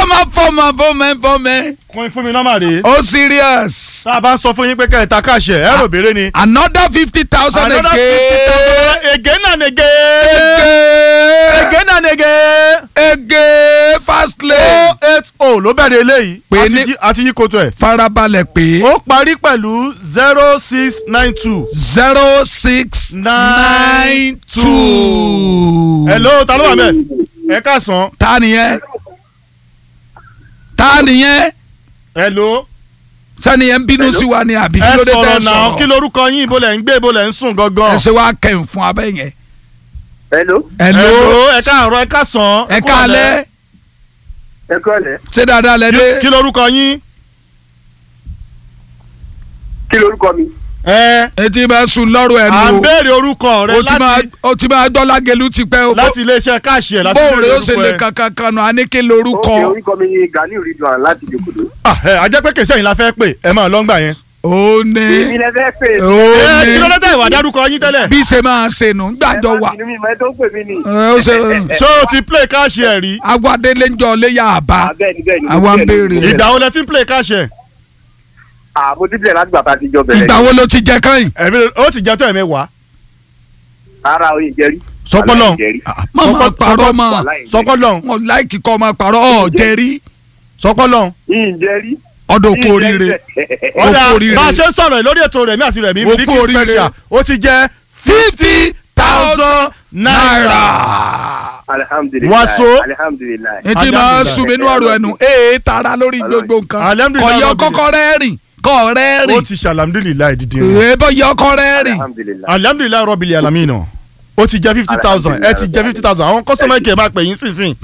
máa fọmọ fọmọ fọmọ kún fún mi nọ́mbà rèé. ó serious tá a bá ń sọ fún yín pé kẹta káṣẹ ẹ rò béèrè ni. another fifty thousand Another again 50,000 again and again. again again and again. again fast lane o eight o ló bẹ̀rẹ̀ eléyìí. Pè àti ní- yí- àti yí koto ẹ̀. farabalẹ̀ pé ó parí pẹ̀lú zero six nine two. zero six nine two. hello ta ló wà mẹ́ ẹ káàsán. ta nìyẹn ta nìyẹn hello. sani yẹn ń bínú sí wa ni àbí kí ẹ ló dé sọ̀rọ̀ tẹ́ náà kí sọ̀rọ̀ lorúkọ yín ibo lẹ̀ ń gbé ibo lẹ̀ ń sùn gangan. ẹ ṣe wá kẹ́hìn fún abẹ́ yẹn. hello hello ẹ káàárọ̀ ẹ káàsán. ẹ káalẹ́ ẹ kọ́lẹ̀ ṣé dáadáa lẹ Kí- dé kí lorúkọ yín. kí lorúkọ mi. ẹ etí bá sùn lọ́rùn ẹ̀ à ń nù béèrè orúkọ rẹ o ti máa láti o ti máa gbọ́lá gelu ti pẹ́ o láti iléeṣẹ́ káàṣì ẹ̀ láti bóun rè ó ṣe orúkọ lè ẹ. kankan kan nù àníkè ókè lórúkọ orúkọ mi ni Ganiu Ridwan láti Ìjòkòdó. Ah, ẹ ajẹ́ pé kèsì ẹ̀yìn la fẹ́ pè ẹ máa lọ́ngbà yẹn. ó ní èmi lẹ fẹ́ pè. ó ẹ kí ló ní dé tẹ̀ ìwà dárúkọ yín tẹ́lẹ̀. bí ṣe máa ṣe nù gbàjọ wà inú mi mọ ẹ tó ń pè mí ni. ẹ, ó ṣe ṣé o ti play káàṣì ẹ̀ rí. agbadélé ń jọ léyà àbá Ah, bẹ́ẹ̀ni bẹ́ẹ̀ni. Àwa ń béèrè. ìgbà wo lẹ ti ń play káàṣì ẹ̀. àmọ́ dídìlẹ̀ láti gbà tá a ti jọ bẹ̀rẹ̀. ìgbà wo ló ti jẹ kẹ́yìn ẹ̀mí ó ti jẹ́ tó ẹ̀mí wá. ara oyin jẹ́rí. Sọpọ́lọ́. má máa Sọpọ́- parọ́ mọ́ sọpọ́lọ́ wọn láìkì kọ́ máa parọ́ ọ̀ jẹ́rí sọpọ́lọ́. yìí jẹ́rí. ọdọ̀ kú oríire Ó ọ̀dà kú oríire. bá a ṣe ń sọ̀rọ̀ lórí ètò rẹ̀ mí àti rẹ̀ mí Ó kú Miliki oríire. special ó ti jẹ́ fifty thousand naira. naira. alihamudulilayi. Wàsó. alihamudulilayi. etí máa sùn mí nínú ọ̀rọ̀ ẹnu ee tara lórí gbogbo nǹkan Alhamdulillah, kọ̀yọ́ Rabbil. kọ́kọ́ rẹ́rìn kọ́ ó rẹ́rìn ti ṣàlàmdùlìláì dídì rẹ̀. ee bọ́ yọ kọ́ rẹ́rìn alihamudulilayi. alhamdulilayi rọ́bìlì alamina ó ti jẹ́ fifty thousand ẹ ti jẹ́ fifty thousand àwọn customer care máa pè yín sísìn